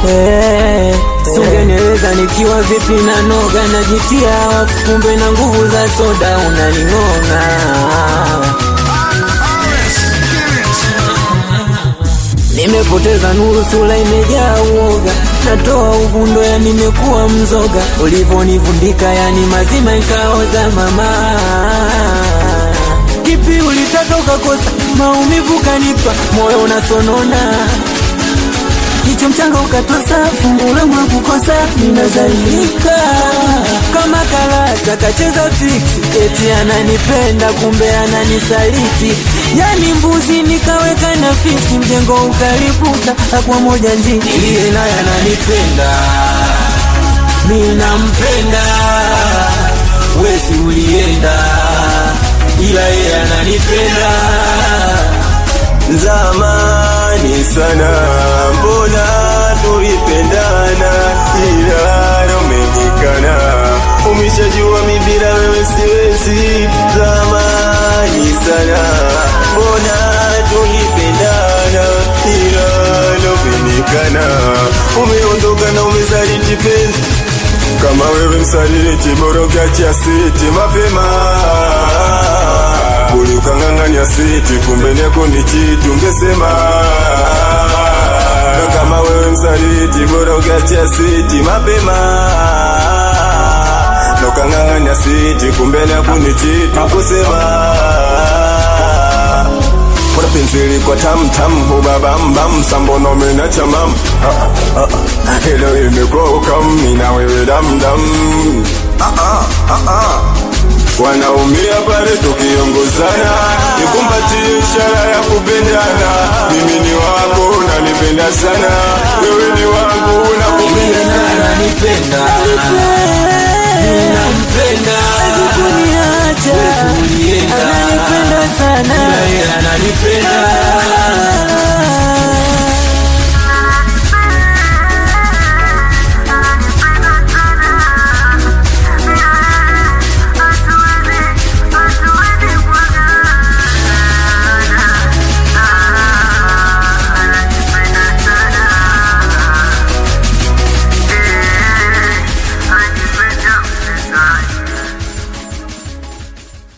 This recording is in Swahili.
Eh, sungenieleza nikiwa vipi na noga najitia wafu, kumbe na nguvu za soda unaning'ong'a. Nimepoteza nuru, sura imejaa uoga, natoa uvundo, ya nimekuwa mzoga, ulivonivundika yani mazima nikaoza. Mama, kipi ulitaka ukakosa? Maumivu kanipa, moyo unasonona Jicho mchanga ukatosa, fungu langu la kukosa, ninazalilika kama karata kacheza fiksi, eti ananipenda kumbe ananisaliti, yani mbuzi nikaweka na fisi, mjengo ukalipuka, akwa moja njini, iliye naye ananipenda, mi nampenda, wesi ulienda, ila yeye ananipenda Zamani sana mbona tulipendana, ila umenikana, umeshajua mi bila wewe siwezi. Zamani sana mbona tulipendana, ila umenikana, umeondoka na umesaliti penzi kama wewe msaliti, bora ukiachia siti mapema Uli ukang'ang'ania siti, kumbe neko ni chiti, ungesema na kama wewe msaliti, bora ukiachia siti mapema na ukang'ang'ania siti, kumbe neko ni chiti, ungesema Bora penzi liko tam tam, hubabam bam, sambono mena chamam ah, ah, ah. Hilo imekuwa ukam, mina wewe dam dam ah, ah, ah, ah. Wanaumia pale tukiongozana, nikumbatie ishara ya kupendana. Mimi ni wako, unanipenda sana, wewe ni wangu, nakupenda Yeye naye sana. ananipenda, nampenda, kuniacha Wewe ulienda. ananipenda sana ila yeye ananipenda